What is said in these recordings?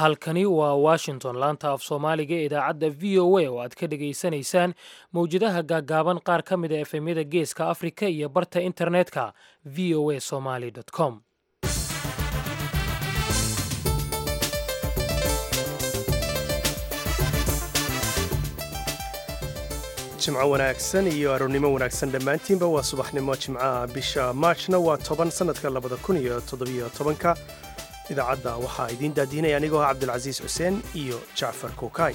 halkani waa washington laanta af soomaaliga ee idaacadda v o a oo aad ka dhegaysanaysaan mowjadaha gaaggaaban qaar ka mid a efemyada geeska afrika iyo barta internetka v o a somaly com jimco wanaagsan iyo aroornimo wanaagsan dhammaantiinba waa subaxnimo jimcaha bisha maajna waa toban sannadka labada kun iyo toddobiyo tobanka idaacadda waxaa idiin daadiinaya anigoo ah cabdulcasiis xuseen iyo jacfar kuukay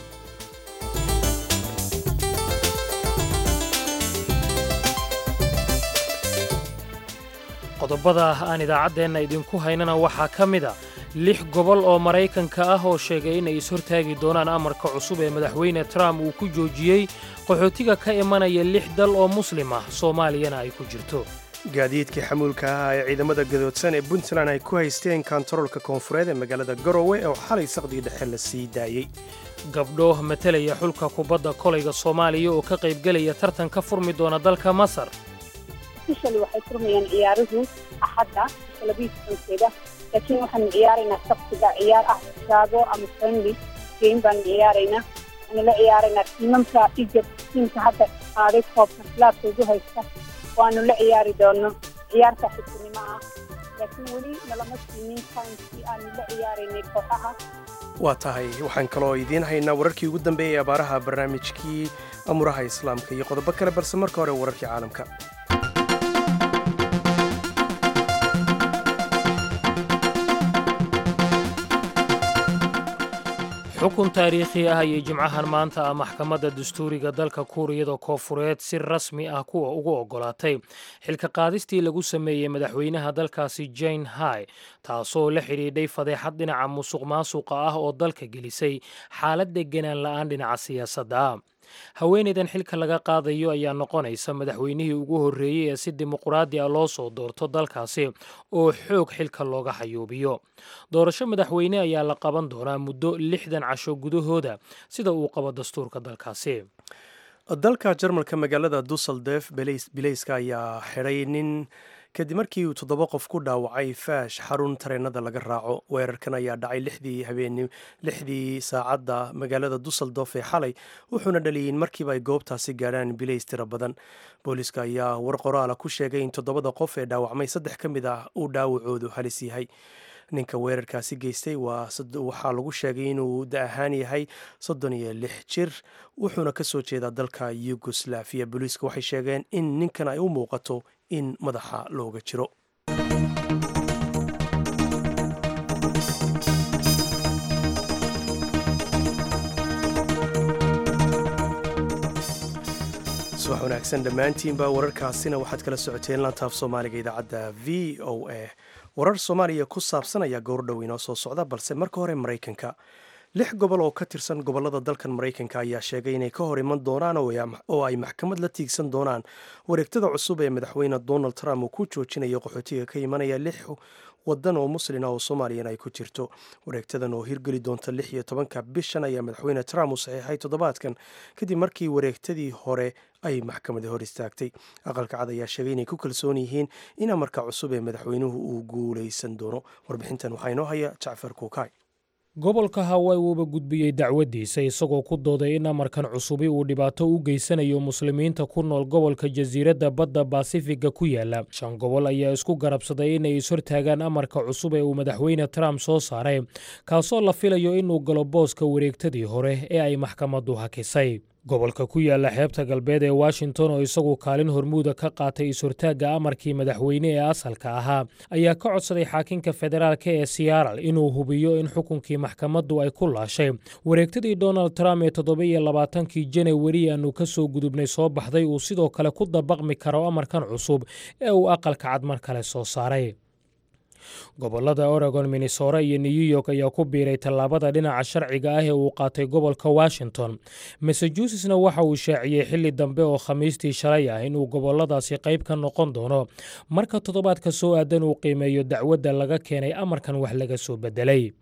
qodobada aan idaacaddeenna idinku haynana waxaa ka mid a lix gobol oo maraykanka ah oo sheegay inay ishortaagi doonaan amarka cusub ee madaxweyne trump uu ku joojiyey qaxootiga ka imanaya lix dal oo muslim ah soomaaliyana ay ku jirto gaadiidkii xamuulka ahaa ee ciidamada gadoodsan ee puntland ay ku haysteen kontaroolka koonfureed ee magaalada garowe oo xalay saqdii dhexe la sii daayey gabdho matalaya xulka kubadda kolayga soomaaliya oo ka qaybgelaya tartan ka furmi doona dalka masar ofishali waxay furmayaan ciyaaruhu axadda bisha labiyo tobankeeda laakiin waxaanu ciyaaraynaa sabtiga ciyaar ah shaago ama friendly game baanu ciyaaraynaa waxaanu la ciyaaraynaa tiimamka egypt tiimka hadda qaaday koobka khilaafka ugu haysta waanu la ciyaari doono ciyaarta xigtinimo ah laakiin weli nalama siinin timekii aanu la ciyaaraynay kooxaha waa tahay waxaan kaloo idiin haynaa wararkii ugu dambeeyey abaaraha barnaamijkii amuraha islaamka iyo qodobo kale balse marka hore wararkii caalamka xukun taariikhi ah ayay jimcahan maanta ah maxkamadda dastuuriga dalka kuuriyada koofureed si rasmi ah kuwa ugu oggolaatay xilka qaadistii lagu sameeyey madaxweynaha dalkaasi jane hai taasoo la xidhiidhay fadeexad dhinaca musuq maasuqa ah oo dalka gelisay xaalad deganaan la'aan dhinaca siyaasadda ah haweenaydan xilka laga qaadayo ayaa noqonaysa madaxweynihii ugu horreeyey ee si dimuquraadi ah loo soo doorto dalkaasi oo xoog xilka looga xayuubiyo doorasho madaxweyne ayaa la qaban doonaa muddo lixdan casho gudahooda sida uu qabo dastuurka dalkaasi dalka jarmalka magaalada duseldef bileyska ayaa xidhay nin kadib markii uu toddoba qof ku dhaawacay faash xarun tareenada laga raaco weerarkan ayaa dhacay lixdii habeen lixdii saacadda magaalada duseldof ee xalay wuxuuna dhaliyay in markiiba ay goobtaasi gaadhaan bilays tiro badan booliiska ayaa war qoraala ku sheegay in toddobada qof ee dhaawacmay saddex ka mid ah uu dhaawacoodu halis yahay ninka weerarkaasi geystay waxaa lagu sheegay inuu da ahaan yahay soddon iyo lix jir wuxuuna ka soo jeedaa dalka yugoslafiya booliiska waxay sheegeen in ninkan ay u muuqato in madaxa looga jiro subax wanaagsan dhammaantiinba wararkaasina waxaad kala socoteen lantaaf soomaaliga idaacadda v o a warar soomaaliya ku saabsan ayaa gowrdhow inoo soo socda balse marka hore maraykanka lix gobol oo ka tirsan gobolada dalkan maraykanka ayaa sheegay inay ka hor iman doonaan oo ay maxkamad la tiigsan doonaan wareegtada cusub ee madaxweyne donald trump uu ku joojinayo qaxootiga ka imanaya lix wadan oo muslina oo soomaaliyana ay ku jirto wareegtadan oo hirgeli doonta lix iyo tobanka bishan ayaa madaxweyne trump u saxiixay toddobaadkan kadib markii wareegtadii hore ay maxkamada hor istaagtay aqalka cad ayaa sheegay inay ku kalsoon yihiin in amarka cusub ee madaxweynuhu uu guulaysan doono warbixintan waxaa inoo haya jacfar kuukay gobolka hawaii wuuba gudbiyey dacwaddiisa isagoo ku dooday in amarkan cusubi uu dhibaato u geysanayo muslimiinta ku nool gobolka jasiiradda badda baasifiga ku yaala shan gobol ayaa isku garabsaday inay ishortaagaan amarka cusub ee uu madaxweyne trump soo saaray kaasoo la filayo inuu galo booska wareegtadii hore ee ay maxkamaddu hakisay gobolka ku yaala xeebta galbeed ee washington oo isagu kaalin hormuuda ka qaatay ishortaagga amarkii madaxweyne ee asalka ahaa ayaa ka codsaday xaakinka federaalk ee siyaaral inuu hubiyo in xukunkii maxkamaddu ay ku laashay wareegtadii donald trump ee toddoba-iyo labaatankii janawari aanu ka soo gudubnay soo baxday uu sidoo kale ku dabaqmi karo amarkan cusub ee uu aqalka cad mar kale soo saaray gobolada oregon minnesora iyo new york ayaa ku biiray tallaabada dhinaca sharciga ah ee uu qaatay gobolka washington massachusettsna waxa uu shaaciyey xilli dambe oo khamiistii shalay ah inuu goboladaasi qayb ka noqon doono marka toddobaadka soo aadan uu qiimeeyo dacwadda laga keenay amarkan wax laga soo bedelay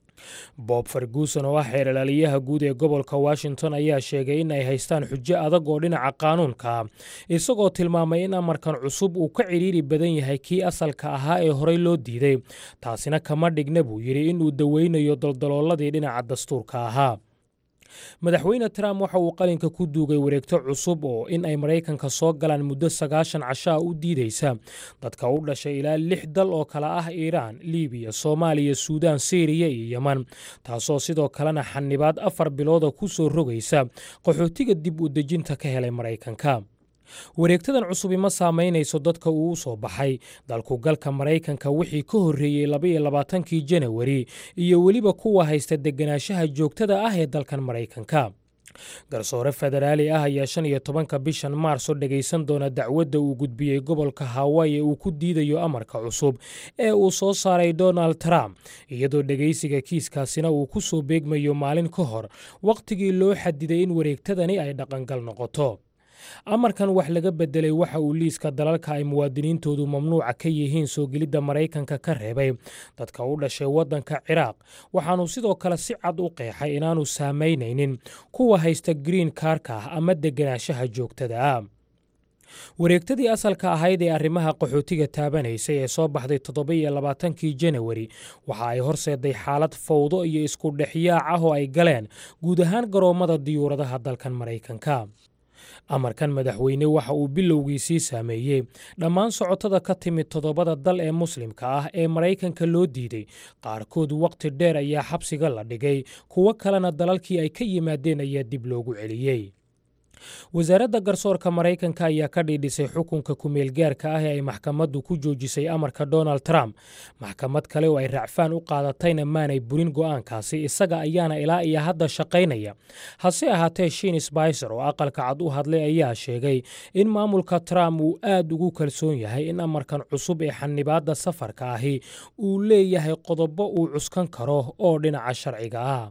bob ferguson oo ah xeeralaaliyaha guud ee gobolka washington ayaa sheegay in ay haystaan xujo adag oo dhinaca qaanuunka isagoo tilmaamay in amarkan cusub uu ka cidhiiri badan yahay kii asalka ahaa ee horey loo diiday taasina kama dhigna buu yidhi inuu daweynayo daldalooladii dhinaca dastuurka ahaa madaxweyne trump waxa uu qalinka ku duugay wareegto cusub oo in ay maraykanka soo galaan muddo sagaashan cashaa u diidaysa dadka u dhashay ilaa lix dal oo kale ah iiraan libiya soomaaliya suudaan siriya iyo yeman taasoo sidoo kalena xanibaad afar bilooda ku soo rogaysa qaxootiga dib u dejinta ka helay maraykanka wareegtadan cusubi ma saamaynayso dadka uu u soo baxay dalkugalka maraykanka wixii ka horreeyey labaiyo labaatankii janawari iyo weliba kuwa haysta deganaanshaha joogtada ah ee dalkan maraykanka garsoore federaali ah ayaa shan iyo tobanka bishan maarso dhegaysan doona dacwadda uu gudbiyey gobolka hawai ee uu ku diidayo amarka cusub ee uu soo saaray donald trump iyadoo dhegaysiga kiiskaasina uu ku soo beegmayo maalin ka hor wakhtigii loo xadiday in wareegtadani ay dhaqangal noqoto amarkan wax laga bedelay waxa uu liiska dalalka ay muwaadiniintoodu mamnuuca ka yihiin soo gelidda maraykanka ka reebay dadka u dhashay waddanka ciraaq waxaanu sidoo kale si cad u qeexay inaanu saamaynaynin kuwa haysta green kaarka ah ama deganaanshaha joogtada ah wareegtadii asalka ahayd ee arrimaha qaxootiga taabanaysay ee soo baxday toddoba-iyo labaatankii janawari waxa ay horseeday xaalad fawdo iyo isku dhexyaac ah oo ay galeen guud ahaan garoommada diyuuradaha dalkan maraykanka amarkan madaxweyne waxa uu bilowgiisii saameeyey dhammaan socotada ka timid toddobada dal ee muslimka ah ee maraykanka loo diiday qaarkood wakhti dheer ayaa xabsiga la dhigay kuwo kalena dalalkii ay ka yimaadeen ayaa dib loogu celiyey wasaaradda garsoorka maraykanka ayaa ka dhiidhisay xukunka kumeelgaarka ah ee ay maxkamaddu ku joojisay amarka donald trump maxkamad kale oo ay racfaan u qaadatayna maanay burin go'aankaasi isaga ayaana ilaa iyo hadda shaqaynaya hase ahaatee shiin sbicer oo aqalka cad u hadlay ayaa sheegay in maamulka trump uu aad ugu kalsoon yahay in amarkan cusub ee xanibaadda safarka ahi uu leeyahay qodobo uu cuskan karo oo dhinaca sharciga ah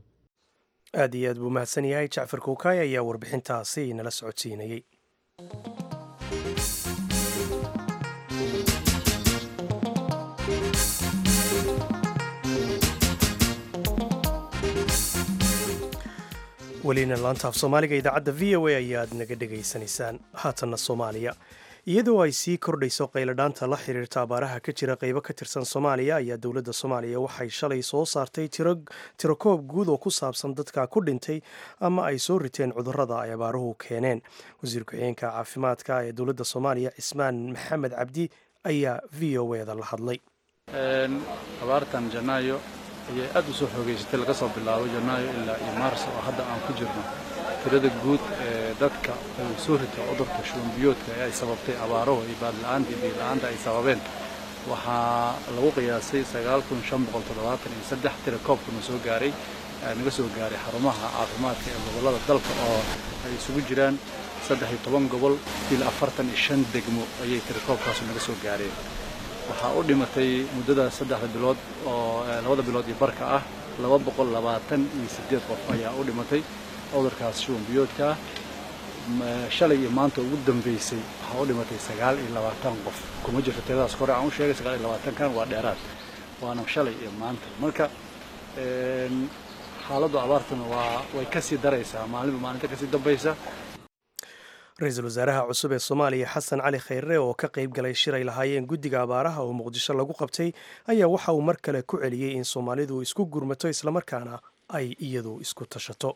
aad iyo aad buu mahadsan yahay jacfar kuukaay ayaa warbixintaasi nala socodsiinayey welina laantaaf soomaaliga idaacadda v o a ayaad naga dhegaysanaysaan haatanna soomaaliya iyadoo ay sii kordhayso qayladhaanta la xiriirta abaaraha ka jira qaybo ka tirsan soomaaliya ayaa dowladda soomaaliya waxay shalay soo saartay tirokoob guud oo ku saabsan dadka ku dhintay ama ay soo riteen cudurrada ay abaaruhu keeneen wasiir ku-xigeenka caafimaadka ee dowladda soomaaliya cismaan maxamed cabdi ayaa v o eda la hadlay abaartan janaayo ayay aad u soo xoogeysatay laga soo bilaabo janaayo ilaa iyo maarso oo hadda aan ku jirno tirada guud ee dadka uu soo rita cudurka shuunbiyoodka ee ay sababtay abaaruhu iyo baadla'aanta iyo biila'aanta ay sababeen waxaa lagu qiyaasay tira koobkuna soo gaaray naga soo gaaray xarumaha caafimaadka ee gobollada dalka oo ay isugu jiraan saddex iyo toban gobol il afartan iyo shan degmo ayay tirakoobkaasu naga soo gaareen waxaa u dhimatay muddadaas saddexda bilood oo labada bilood iyo barka ah laba boqol labaatan iyo siddeed qof ayaa u dhimatay cudurkaas shuunbiyoodka ah shalay iyo maanta ugu dambaysay waxaa u dhimatay sagaal iyo labaatan qof kuma jirto tiradaas hore aan u sheegay sagaal iyo labaatankan waa dheeraad waana shalay iyo maanta marka xaaladdu abaartuna waa way ka sii daraysaa maalinba maalinta kasii dambaysa ra-iisul wasaaraha cusub ee soomaaliya xasan cali khayre oo ka qayb galay shir ay lahaayeen guddiga abaaraha oo muqdisho lagu qabtay ayaa waxa uu mar kale ku celiyey in soomaalidu isku gurmato islamarkaana ay iyadu isku tashato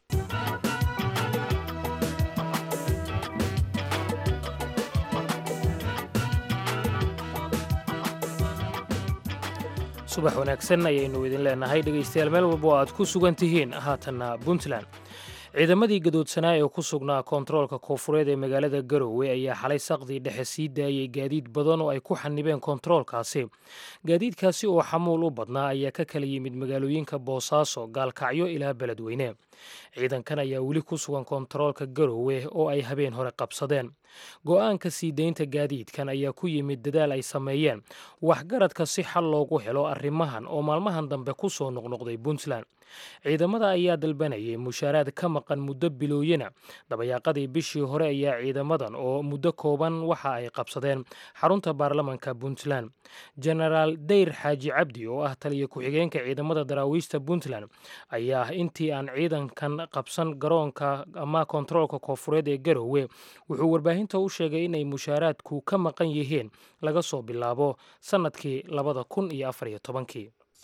subax wanaagsan ayaynu idin leenahay dhegaystayaal meel walba oo aad ku sugan tihiin haatanna puntland ciidamadii gadoodsanaa ee ku sugnaa koontaroolka koonfureed ee magaalada garowe ayaa xalay saqdii dhexe sii daayey gaadiid badan oo ay ku xanibeen koontaroolkaasi gaadiidkaasi oo xamuul u badnaa ayaa ka kala yimid magaalooyinka boosaaso gaalkacyo ilaa beledweyne ciidankan ayaa weli ku sugan koontaroolka garowe oo ay habeen hore qabsadeen go'aanka sii deynta gaadiidkan ayaa ku yimid dadaal ay sameeyeen waxgaradka si xal loogu helo arrimahan oo maalmahan dambe ku soo noqnoqday puntland ciidamada ayaa dalbanayay mushaaraad ka maqan muddo bilooyina dabayaaqadii bishii hore ayaa ciidamadan oo muddo kooban waxa ay qabsadeen xarunta baarlamanka puntland genaraal dayr xaaji cabdi oo ah taliya ku-xigeenka ciidamada daraawiishta puntland ayaa ah intii aan ciidankan qabsan garoonka ama kontaroolka koofureed ee garowe wuxuu warbaahinta u sheegay inay mushaaraadku ka maqan yihiin laga soo bilaabo sannadkii labada kun iyo afar iyo tobankii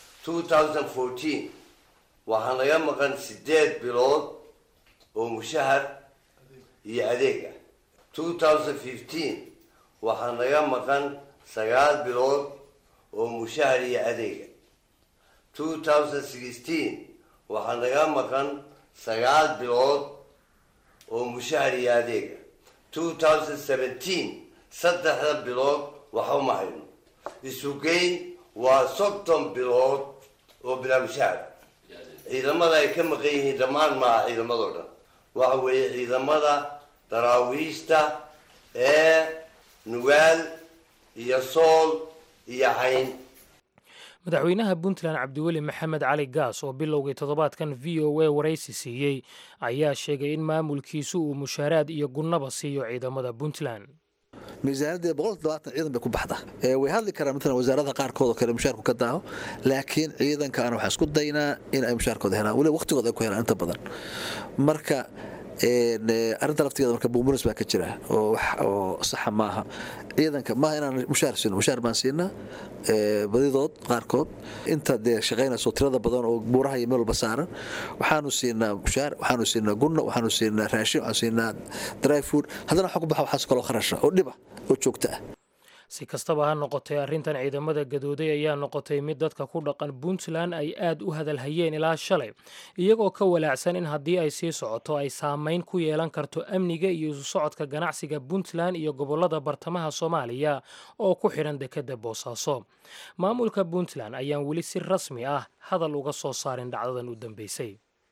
waxaa naga maqan sideed bilood oo mushahar iyo adeeg ah two thousand fifteen waxaa naga maqan sagaal bilood oo mushahar iyo adeega two thousand sixteen waxaa naga maqan sagaal bilood oo mushahar iyo adeega two thousand seventeen saddexda bilood waxa uma hayno isugeyn waa soddon bilood oo bilaa mushahar ciidamada ay ka maqan yihiin dhammaan maaha ciidamadoo dhan waxa weeye ciidamada daraawiishta ee nugaal iyo sool iyo cayn madaxweynaha puntland cabdiweli maxamed cali gaas oo bilowgii toddobaadkan v o a waraysi siiyey ayaa sheegay in maamulkiisu uu mushaaraad iyo gunnaba siiyo ciidamada puntland miisaanadii boqol todobaatan ciidan bay ku baxda way hadli karaan maalan wasaaradaha qaarkood oo kale mushaarku ka daaho laakiin ciidanka ana waxaa isku daynaa in ay mushaarkooda helaan weliba waqtigooda ay ku helaan inta badan marka arrinta laftigeeda marka buumuris baa ka jira oo wax oo saxa maaha ciidanka maaha inaan mushaar siino mushaar baan siinaa badidood qaarkood inta dee shaqaynayso tirada badan oo buuraha iyo meel walba saaran waxaanu siinaa mushaar waxaanu siinaa gunno waxaanu siinaa raashin waxaanu siinaa dry food haddana waxa ku baxa waxaas kaloo kharasha oo dhiba oo joogta ah si kastaba ha noqotay arrintan ciidamada gadooday ayaa noqotay mid dadka ku dhaqan puntland ay aad u hadalhayeen ilaa shalay iyagoo ka walaacsan in haddii ay sii socoto ay saamayn ku yeelan karto amniga iyo isu socodka ganacsiga puntland iyo gobollada bartamaha soomaaliya oo ku xidhan dekedda boosaaso maamulka puntland ayaan weli si rasmi ah hadal uga soo saarin dhacdadan u dambeysay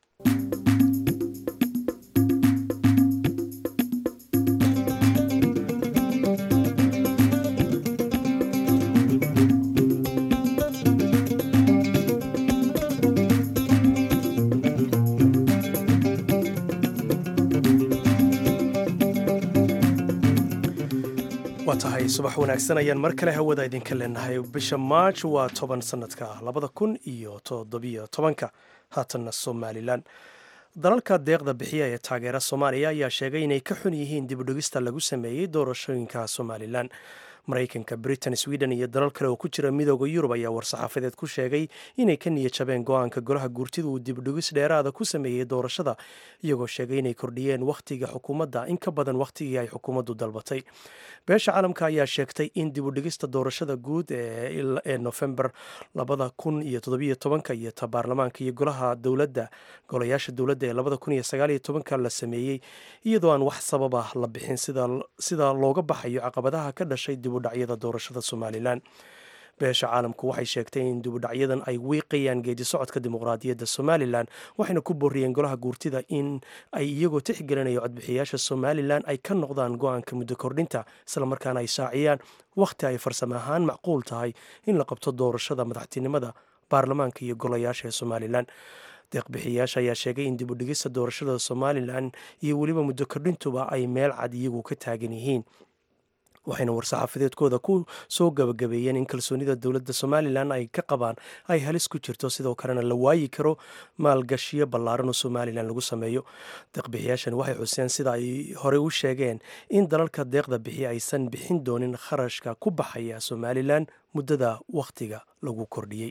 waa tahay subax wanaagsan ayaan mar kale hawada idinka leenahay bisha maarj waa toban sanadka labada kun iyo toddobiyo tobanka haatanna somalilan dalalka deeqda bixiya ee taageera soomaaliya ayaa sheegay inay ka xun yihiin dibudhigista lagu sameeyey doorashooyinka somalilan maraykanka britain sweden iyo dalal kale oo ku jira midooda yurub ayaa war-saxaafadeed ku sheegay inay ka niya jabeen go-aanka golaha guurtidu uu dibudhigis dheeraada ku sameeyey doorashada iyagoo sheegay inay kordhiyeen wakhtiga xukuumadda in ka badan wakhtigii ay xukuumaddu dalbatay beesha caalamka ayaa sheegtay in dibudhigista doorashada guud ee nofembar labada kun iyo toddobiyo tobanka iyo ta baarlamaanka iyo golaha dowladda golayaasha dowladda ee labada kun iyo sagaaliyo tobanka la sameeyey iyadoo aan wax sabab ah la bixin sida looga baxayo caqabadaha ka dhashay dibudhacyada doorashada somalilan beesha caalamku waxay sheegtay in dibudhacyadan ay wiiqayaan geedi socodka dimuqraadiyadda somalilan waxayna ku booriyeen golaha guurtida in ay iyagoo tixgelinayo codbixiyaasha somalilan ay ka noqdaan go-aanka muddo kordhinta islamarkaana ay shaaciyaan wakhti ay farsamo ahaan macquul tahay in la qabto doorashada madaxtinimada baarlamaanka iyo golayaasha ee somalilan deeqbixiyaasha ayaa sheegay in dibudhigista doorashada somalilan iyo weliba muddo kordhintuba ay meel cad iyagu ka taagan yihiin waxayna war-saxaafadeedkooda ku soo gabagabeeyeen in kalsoonida dowladda somalilan ay ka qabaan ay halis ku jirto sidoo kalena la waayi karo maalgashiyo ballaaran oo somalilan lagu sameeyo deeqbixiyaashan waxay xuseen sida ay horey u sheegeen in dalalka deeqda bixi aysan bixin doonin kharashka ku baxaya somalilan muddada wakhtiga lagu kordhiyey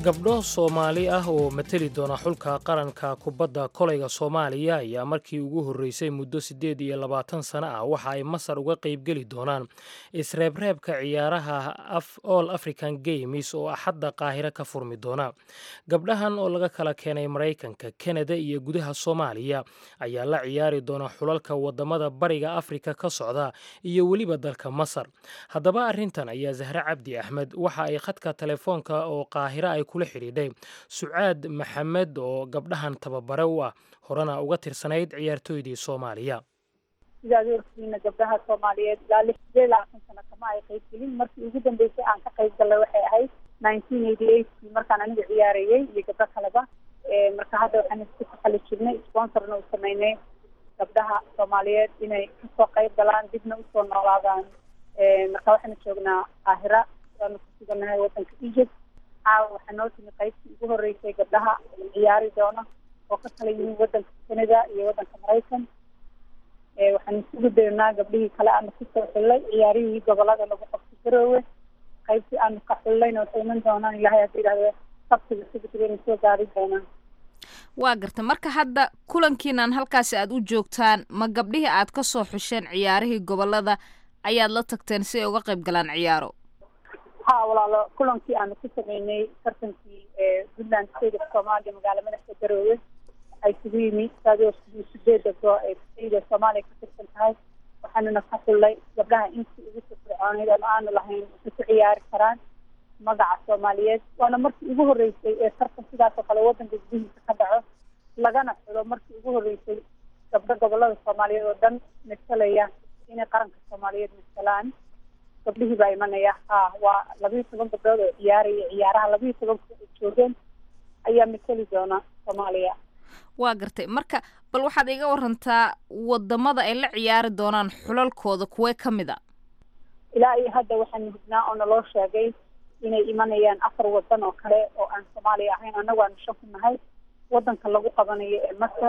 gabdho soomaali ah oo mateli doona xulka qaranka kubadda kolayga soomaaliya ayaa markii ugu horreysay muddo siddeed iyo labaatan sano ah waxa ay masar uga qaybgeli doonaan isreebreebka ciyaaraha all african games oo axadda qaahiro ka furmi doona gabdhahan oo laga kala keenay maraykanka kanada iyo gudaha soomaaliya ayaa la ciyaari doona xulalka wadamada bariga afrika ka socda iyo weliba dalka masar haddaba arrintan ayaa zahre cabdi axmed waxa ay khadka telefoonka oo qaahiro ay kula xidhiidhay sucaad maxamed oo gabdhahan tababare u ah horena uga tirsanayd ciyaartooydii soomaaliya sidaad orkiina gabdhaha soomaaliyeed ilaa lix sideed labaatan sano kama ay qayb gelin markii ugu dambeysay aan ka qayb gallay waxay ahayd nineteen eighty eightkii markaan aniga ciyaarayey iyo gabdho kaleba marka hadda waxaan isku taxali jirnay sponsorna u sameynay gabdhaha soomaaliyeed inay kasoo qayb galaan dibna usoo noolaadaan marka waxaana joognaa qaahira waanu ku suganahay wadanka egypt caawa waxaa noo timi qaybtii ugu horreysay gabdhaha ciyaari doona oo ka kala yihiin wadanka canada iyo wadanka maraykan waxaan isugu daynaa gabdhihii kale aanu kusoo xullay ciyaarihii gobolada lagu qabto garoowe qaybtii aanu ka xullayna waxay iman doonaan ilahay hadda yidhahdo sabtiga sigtigayna soo gaari doonaan waa garta marka hadda kulankiinan halkaasi aad u joogtaan ma gabdhihii aad ka soo xusheen ciyaarihii gobolada ayaad la tagteen si ay uga qayb galaan ciyaaro ha walaalo kulankii aanu ku sameynay tartankii puntland state of somalia magaala madaxda garoowe ay isugu yimi saadoo sideeda goo ee sida soomaaliya ka tirsan tahay waxaanuna ka xullay gabdhaha intii ugu firfircooneyd ama aanu lahayn waxay ku ciyaari karaan magaca soomaaliyeed waana markii ugu horreysay ee tartan sidaas oo kale wadanka gudihiisa ka dhaco lagana xulo markii ugu horreysay gabdho gobolada soomaaliyeed oo dhan masalaya inay qaranka soomaaliyeed masalaan gabdhihii baa imanaya ha waa labiiyo toban gabdhood oo ciyaaraya ciyaaraha labiiyo tobanka ay joogeen ayaa mateli doona soomaaliya waa gartay marka bal waxaad iga warantaa wadamada ay la ciyaari doonaan xulalkooda kuwee ka mid a ilaa iyo hadda waxaanu hubnaa oo naloo sheegay inay imanayaan afar wadan oo kale oo aan soomaaliya ahayn annagu aanu shan ku nahay wadanka lagu qabanayo ee masar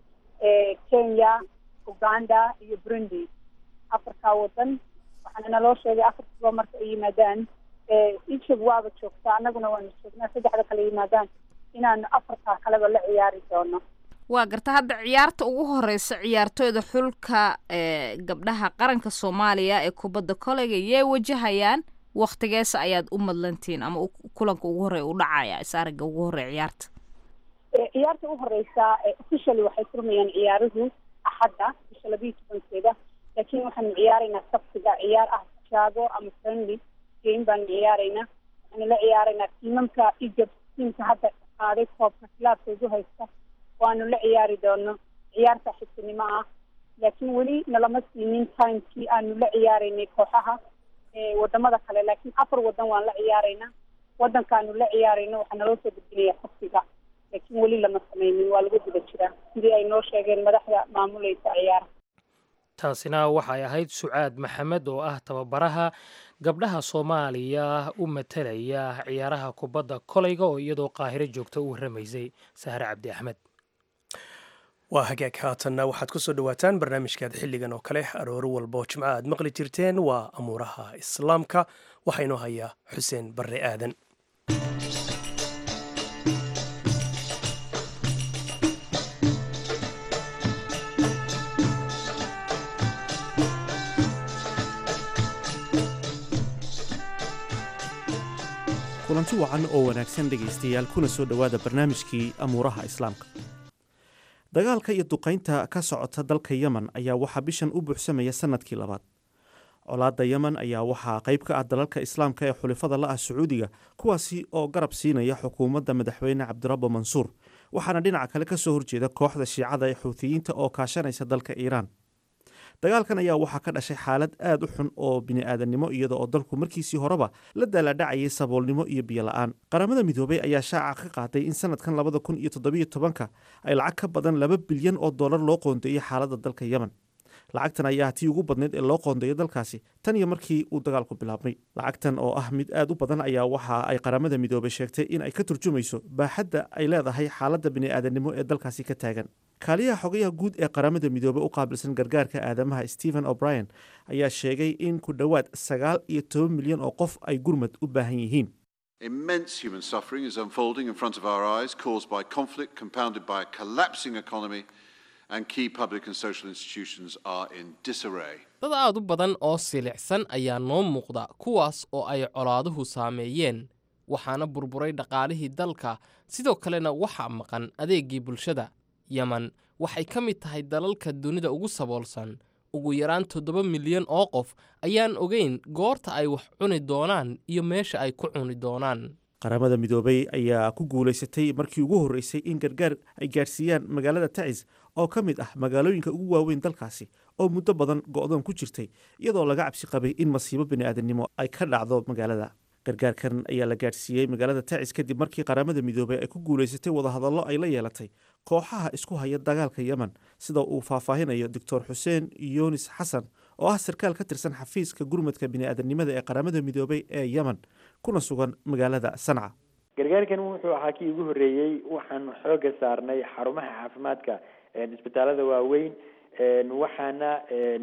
kenya uganda iyo burundi afarkaa wadan waxaana naloo sheegay afarkiiba marka ay yimaadaan egypt waaba joogtaa annaguna waanu joognaa saddexda kale yimaadaan inaanu afartaa kaleba la ciyaari doono waa garta hadda ciyaarta ugu horeysa ciyaartooyda xulka gabdhaha qaranka soomaaliya ee kubadda koleyga yay wajahayaan waktigeesa ayaad u madlantiin ama kulanka ugu horey u dhacaya isaariga ugu horey ciyaarta ciyaarta u horeysa officially waxay furmayaan ciyaaruhu axadda bisha labiiyo tobankeeda laakiin waxaanu ciyaaraynaa sabtiga ciyaar ah jaago ama friendly game baanu ciyaaraynaa waxaanu la ciyaaraynaa tiimamka egypt tiimka hadda qaaday koobka kilaabka ugu haysta waanu la ciyaari doono ciyaarta xigtinimo ah laakiin weli nalama siinin timekii aanu la ciyaaraynay kooxaha wadamada kale laakiin afar wadan waan la ciyaaraynaa wadankaanu la ciyaarayno waxaa naloo soo gudbinaya sabtiga laakiin weli lama sameynin waa lagu guda jiraa sidii ay noo sheegeen madaxda maamuleysa ciyaaraha taasina waxay ahayd sucaad maxamed oo ah tababaraha gabdhaha soomaaliya u matalaya ciyaaraha kubadda kolayga oo iyadoo qaahiro joogta u warramaysay sahre cabdi axmed waa hagaag haatanna waxaad ku soo dhowaataan barnaamijkaad xilligan oo kale arooro walba oo jimco aad maqli jirteen waa amuuraha islaamka waxaa inoo hayaa xuseen barre aadan kulanti wacan oo wanaagsan dhegaystayaal kuna soo dhowaada barnaamijkii amuuraha islaamka dagaalka iyo duqaynta ka socota dalka yemen ayaa waxaa bishan u buuxsamaya sanadkii labaad colaadda yemen ayaa waxaa qayb ka ah dalalka islaamka ee xulifada la ah sacuudiga kuwaasi oo garab siinaya xukuumadda madaxweyne cabdirabbo mansuur waxaana dhinaca kale ka soo horjeeda kooxda shiicada ee xuutiyiinta oo kaashanaysa dalka iiraan dagaalkan ayaa waxaa ka dhashay xaalad aad u xun oo bini'aadannimo iyada oo dalku markiisii horeba la daaladhacayay saboolnimo iyo biyola-aan qaramada midoobay ayaa shaaca ka qaaday in sanadkan labada kun iyo toddobiyo tobanka ay lacag ka badan laba bilyan oo dollar loo qoondeeyey xaaladda dalka yemen lacagtan ayaa tii ugu badnayd ee loo qoondeeyo dalkaasi tan iyo markii uu dagaalku bilaabmay lacagtan oo ah mid aad u badan ayaa waxa ay qaramada midoobay sheegtay in ay ka turjumayso baaxadda ay leedahay xaaladda bini'aadannimo ee dalkaasi ka taagan kaaliyaha xogayaha guud ee qaramada midoobey u qaabilsan gargaarka aadamaha stephen o'brien ayaa sheegay in ku dhowaad sagaal iyo toban milyan oo qof ay gurmad u baahan yihiin Immense human suffering is unfolding in front of our eyes, caused by conflict compounded by a collapsing economy, and key public and social institutions are in disarray. dad aad u badan oo silicsan ayaa noo muuqda kuwaas oo ay colaaduhu saameeyeen waxaana burburay dhaqaalihii dalka sidoo kalena waxaa maqan adeeggii bulshada yemen waxay ka mid tahay dalalka dunida ugu saboolsan ugu yaraan toddoba milyan oo qof ayaan ogeyn goorta ay wax cuni doonaan iyo meesha ay ku cuni doonaan qaramada midoobay ayaa ku guulaysatay markii ugu horreysay in gargaar ay gaadhsiiyaan magaalada tacis oo ka mid ah magaalooyinka ugu waaweyn dalkaasi oo muddo badan go'doon ku jirtay iyadoo laga cabsi qabay in masiibo bini'aadamnimo ay ka dhacdo magaalada gargaarkan ayaa la gaadhsiiyey magaalada tacis kadib markii qaramada midoobay ay ku guulaysatay wadahadallo ay la yeelatay kooxaha isku haya dagaalka yemen sida uu faahfaahinayo doctor xuseen yunis xasan oo ah sarkaal ka tirsan xafiiska gurmadka bini'aadanimada ee qaramada midoobay ee yemen kuna sugan magaalada sanca gargaarkan wuxuu ahaa kii ugu horreeyey waxaan xooga saarnay xarumaha caafimaadka isbitaalada waaweyn waxaana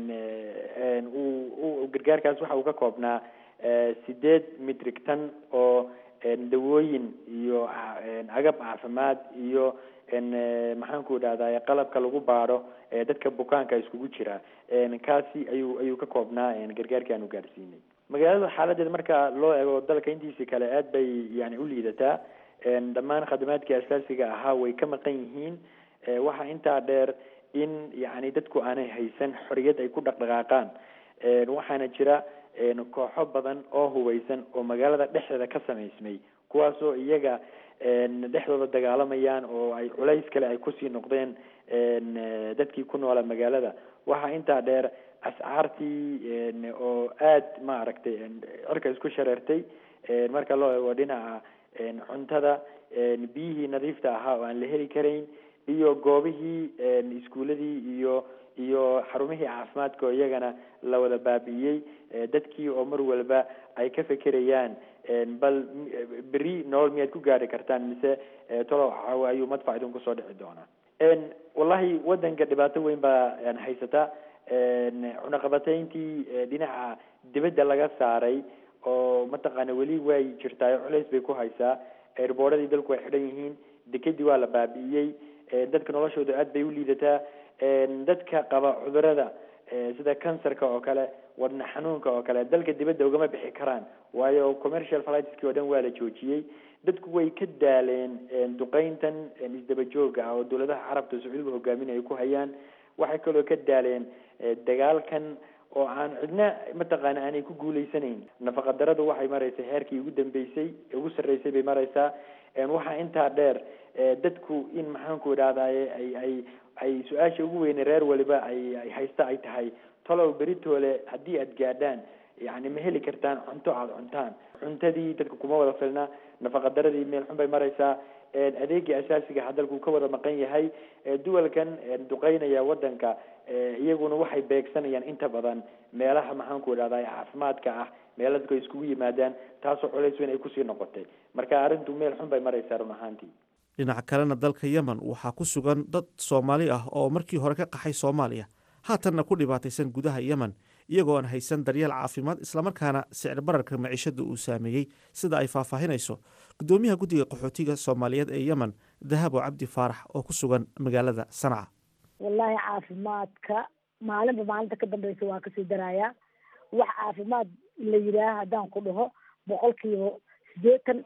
gargaarkaas waxa uu ka koobnaa sideed mitrig tan oo dawooyin iyo agab caafimaad iyo maxaan ku idhahdaa qalabka lagu baadho dadka bukaanka iskugu jira kaasi ayuu ayuu ka koobnaa gargaarkii aanu gaadhsiinay magaalada xaaladeeda marka loo eego dalka intiisi kale aad bay yani u liidataa dhammaan khadamaadkii asaasiga ahaa way ka maqan yihiin waxaa intaa dheer in yani dadku aanay haysan xoriyad ay ku dhaqdhaqaaqaan waxaana jira kooxo badan oo hubeysan oo magaalada dhexdeeda ka samaysmay kuwaasoo iyaga dhexdooda dagaalamayaan oo ay culays kale ay kusii noqdeen dadkii ku noola magaalada waxaa intaa dheer ascaartii oo aad ma aragtay cirka isku shareertay marka loo eego dhinaca cuntada biyihii nadiifta ahaa oo aan la heli karayn iyo goobihii iskuuladii iyo iyo xarumihii caafimaadka oo iyagana la wada baabi'iyey dadkii oo mar walba ay ka fekerayaan bal beri nolol miyaad ku gaari kartaan mise tolo ayuu madfac idin kusoo dhici doonaa wallahi wadanka dhibaato weyn baa haysata cunaqabatayntii dhinaca dibadda laga saaray oo mataqaana weli way jirtaa culays bay ku haysaa erboodhadii dalku way xidhan yihiin dekedii waa la baabi'iyey dadka noloshooda aad bay u liidataa dadka qaba cudurada sida kansarka oo kale wadna xanuunka oo kale dalka dibadda ugama bixi karaan waayo commercial flightski oo dhan waa la joojiyey dadku way ka daaleen duqeyntan isdaba jooga ah oo dowladaha carabta sacuudiga hogaamin ay ku hayaan waxay kaloo ka daaleen dagaalkan oo aan cidna mataqaana aanay ku guuleysanayn nafaqa daradu waxay maraysaa heerkii ugu dambeysay ugu sarreysay bay maraysaa waxaa intaa dheer dadku in maxaanku idhahdaye ay ay ay su-aasha ugu weyne reer waliba ay ay haysta ay tahay talow beritoole haddii aad gaadhaan yani ma heli kartaan cunto aada cuntaan cuntadii dadka kuma wada filna nafaqa daradii meel xun bay maraysaa adeegii asaasiga ha dalku ka wada maqan yahay duwalkan duqeynaya wadanka iyaguna waxay beegsanayaan inta badan meelaha maxaanku idhahda caafimaadka ah meela dadku ay iskugu yimaadaan taasoo culays weyn ay kusii noqotay marka arrintu meel xun bay maraysaa run ahaantii dhinaca kalena dalka yemen waxaa ku sugan dad soomaali ah oo markii hore ka qaxay soomaaliya haatanna ku dhibaataysan gudaha yemen iyagoo aan haysan daryeel caafimaad islamarkaana sicir bararka maciishada uu saameeyey sida ay faahfaahinayso gudoomiyaha guddiga qaxootiga soomaaliyeed ee yemen dahabo cabdi faarax oo ku sugan magaalada sanca wallaahi caafimaadka maalinba maalinta ka dambeysa waa kasii darayaa wax caafimaad la yidhaah haddaan ku dhaho boqolkiiba sideetan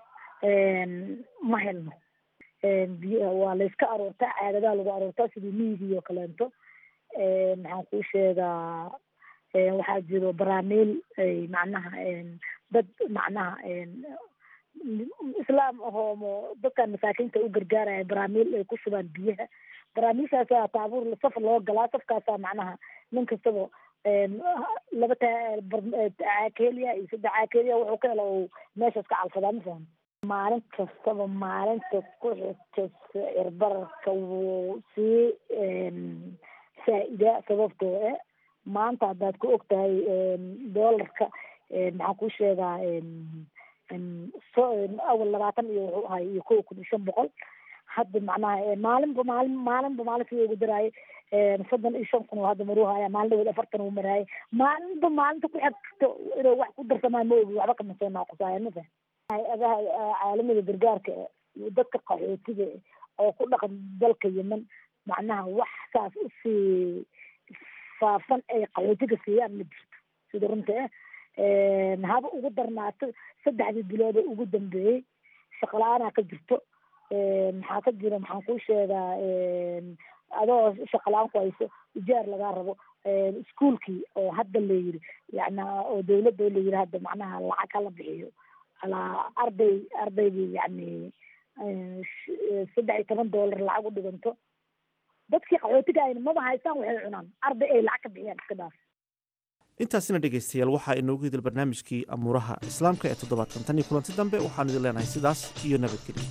ma helno waa layska aroortaa caadadaa lagu aroortaa sidii miigii oo kaleento maxaan kuu sheegaa waxaa jiro baraamiil ay macnaha dad macnaha islaam ahoomo dadkan masaakiinta u gargaaraya baraamiil ay ku shubaan biyaha baraamiilshaasaa taabuur saf loo galaa safkaasaa macnaha nin kastaba laba caakeeliya iyo saddex caakeeliya wuxuu ka helo uu meeshaas ka calfadaa ma fahan maalin kastaba maalinta ku xigta sicir bararka wuu sii saa-idaa sababtoo eh maanta haddaad ku og tahay doolarka maxaan kuu sheegaa so awal labaatan iyo wuxuu ahay iyo kow kun iyo shan boqol hadda macnaha maalinba maalin maalinba maalinkii ugu daraaye soddon iyo shan kun oo hadda maruu haya maalin dhaweed afartan uu maraaye maalinba maalinta ku xigto inuu wax ku darsamaa ma ogi waxba kama soo naaqusaayo ma fahm hay-adaha caalamiga gargaarka iyo dadka qaxootiga oo ku dhaqan dalka yemen macnaha wax saas usii faafan ay qaxootiga siiyaan ma jirto sida runta ah haba ugu darnaato saddexdii bilood ee ugu dambeeyey shaqala-aanaa ka jirto maxaa ka jira maxaan kuu sheegaa adoo shaqala-aan ku hayso ijaar lagaa rabo iskuolkii oo hadda la yiri yani oo dawladda la yiri hadda macnaha lacag hala bixiyo alaa arday ardaydii yani saddex iyo toban dollar lacag u dhiganto dadkii qaxootiga ayna maba haystaan waxay cunaan arday ay lacag ka bixiyaan iska dhaaf intaasina dhegaystayaal waxaa inoogu hidil barnaamijkii amuuraha islaamka ee toddobaadkan tan iyo kulanti dambe waxaanu idin leenahay sidaas iyo nabadgelyo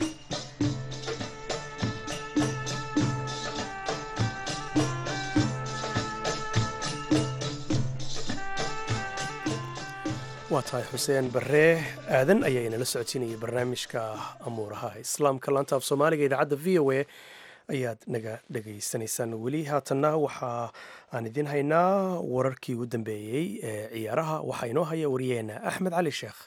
waa tahay xuseen barree aadan ayaa inala socodsiinayay barnaamijka amuuraha islaamka laanta af soomaaliga idaacadda v o a ayaad naga dhegaysanaysaan weli haatanna waxa aan idiin haynaa wararkii ugu dambeeyey ee ciyaaraha waxaa inoo haya wariyeena axmed cali sheekh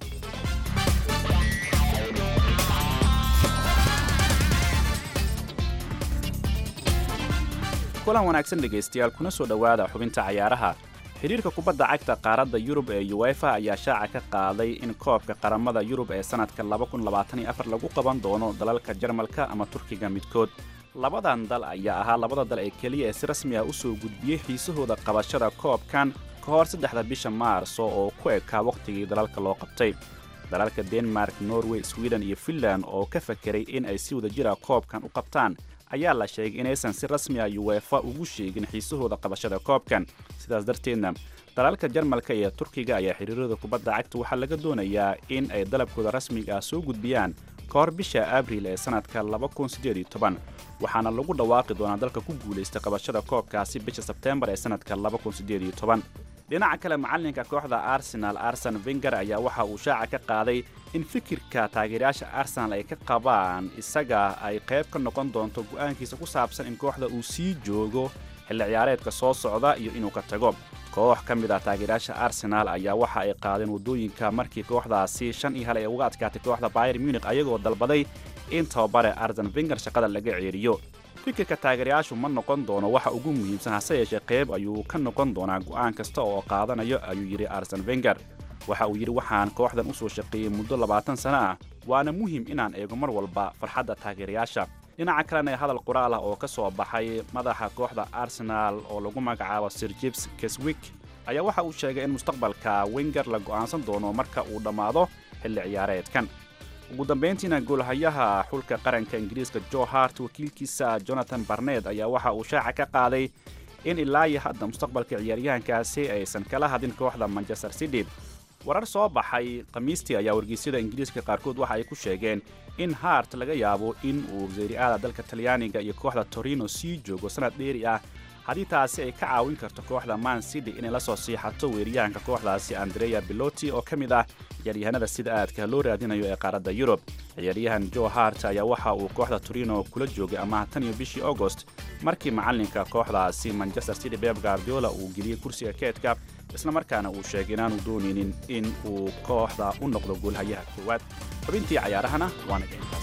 kulan wanaagsan dhegaystayaal kuna soo dhowaada xubinta cayaaraha xidhiirka kubadda cagta qaaradda yurub ee uwefa ayaa shaaca ka qaaday in koobka qaramada yurub ee sannadka lagu qaban doono dalalka jarmalka ama turkiga midkood labadan dal ayaa ahaa labada dal ee keliya ee si rasmi ah u soo gudbiyey xiisahooda qabashada koobkan ka hor saddexda bisha maarso oo ku ekaa wakhtigii dalalka loo qabtay dalalka denmark norway sweden iyo finland oo ka fakeray in ay si wada jira koobkan u qabtaan ayaa la sheegay inaysan si rasmi ah uwefa ugu sheegin xiisahooda qabashada koobkan sidaas darteedna dalalka jarmalka iyo turkiga ayaa xiriirada kubadda cagta waxaa laga doonayaa in ay dalabkooda rasmiga ah soo gudbiyaan ka hor bisha abriil ee sannadka waxaana lagu dhawaaqi doonaa dalka ku guulaysta qabashada koobkaasi bisha sebteembar ee sannadka dhinaca kale macallinka kooxda arsenal arsen venger ayaa waxa uu shaaca ka qaaday in fikirka taageerayaasha arsenal ay ka qabaan isaga ay qayb ka noqon doonto go'aankiisa ku saabsan in kooxda uu sii joogo xilli ciyaareedka soo socda iyo inuu ka tago koox ka mid ah taageerayaasha arsenal ayaa waxa ay qaadeen waddooyinka markii kooxdaasi shan iyo hal ay uga adkaatay kooxda bayer munich ayagoo dalbaday in tababare arsen venger shaqada laga ceeriyo fikirka taageerayaashu ma noqon doono waxa ugu muhiimsan hase yeeshee qayb ayuu ka noqon doonaa go'aan kasta oo qaadanayo ayuu yidhi arsen venger waxa uu yidhi waxaan kooxdan u soo shaqeeyey muddo labaatan sano ah waana muhiim inaan eego mar walba farxadda taageerayaasha dhinaca kalena hadal qoraal ah oo ka soo baxay madaxa kooxda arsenal oo lagu magacaabo sir jibs keswick ayaa waxa uu sheegay in mustaqbalka wenger la go'aansan doono marka uu dhammaado xilli ciyaareedkan ugu dambayntiina goolhayaha xulka qaranka ingiriiska jo hart wakiilkiisa jonathan barned ayaa waxa uu shaaca ka qaaday in ilaa iyo hadda mustaqbalka ciyaaryahankaasi aysan kala hadin kooxda manchester city warar soo baxay khamiistii ayaa wargeysyada ingiriiska qaarkood waxa ay ku sheegeen in hart laga yaabo in uu wasiiri'aada dalka talyaaniga iyo kooxda torino sii joogo sannad dheeri ah haddii taasi ay ka caawin karto kooxda man city inay la soo siixato weeryahanka kooxdaasi andrea biloti oo ka mid ah ciyaaryahanada sida aadka loo raadinayo ee qaaradda yurub ciyaaryahan jo hart ayaa waxa uu kooxda torino kula joogay amaha tan iyo bishii augost markii macallinka kooxdaasi manchester city beb gardiola uu geliyey kursiga keedka islamarkaana uu sheegay inaanu doonaynin in uu kooxda u noqdo goolhayaha koowaad xubintii cayaarahana waana intaas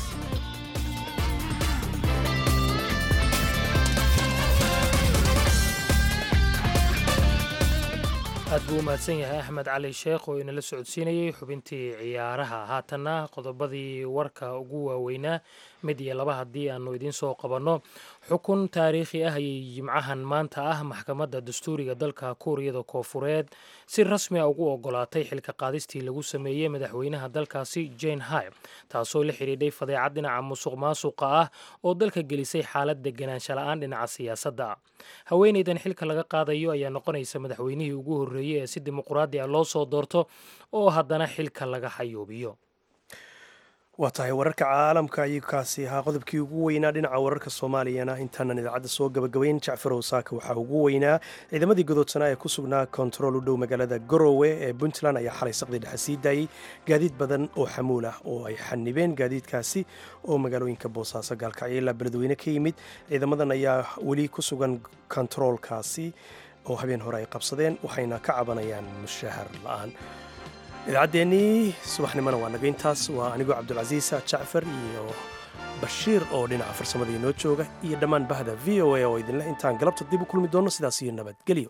aad buu u mahadsan yahay axmed cali sheekh oo inala socodsiinayey xubintii ciyaaraha haatanna qodobadii warka ugu waaweynaa mid iyo laba haddii aanu idiin soo qabanno xukun taariikhi ah ayay jimcahan maanta ah maxkamadda dastuuriga dalka kuuriyada koofureed si rasmi a ugu ogolaatay xilka qaadistii lagu sameeyey madaxweynaha dalkaasi jane hay taasoo la xidhiidhay fadeecad dhinaca musuq maasuqa ah oo dalka gelisay xaalad deganaansha la-aan dhinaca siyaasadda ah haweenaydan xilka laga qaadayo ayaa noqonaysa madaxweynihii ugu horreeyey ee si dimuqraadi ah loo soo doorto oo haddana xilka laga xayuubiyo waa tahay wararka caalamka ayuu kaasi ahaa qodobkii ugu weynaa dhinaca wararka soomaaliyana intaanan idaacadda soo gabagabayn jacfarow saaka waxaa ugu weynaa ciidamadii godoodsanaa ee ku sugnaa kontarool u dhow magaalada garowe ee puntland ayaa xalay saqdi dhexe sii daayey gaadiid badan oo xamuul ah oo ay xanibeen gaadiidkaasi oo magaalooyinka boosaaso gaalkacyo ilaa beledweyne ka yimid ciidamadan ayaa weli ku sugan kontaroolkaasi oo habeen hore ay qabsadeen waxayna ka cabanayaan mushahar la-aan idaacaddeenii subaxnimona waa naga intaas waa anigoo cabdulcasiisa jacfar iyo bashiir oo dhinaca farsamada inoo jooga iyo dhammaan bahda v o a oo idinleh intaan galabta dib u kulmi doonno sidaas iyo nabadgelyo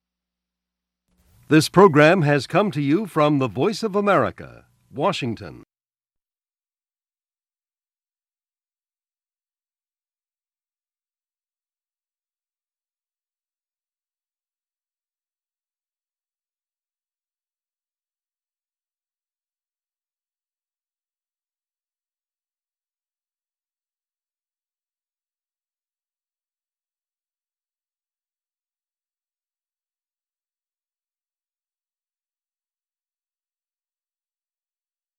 This program has come to you from the Voice of America, Washington.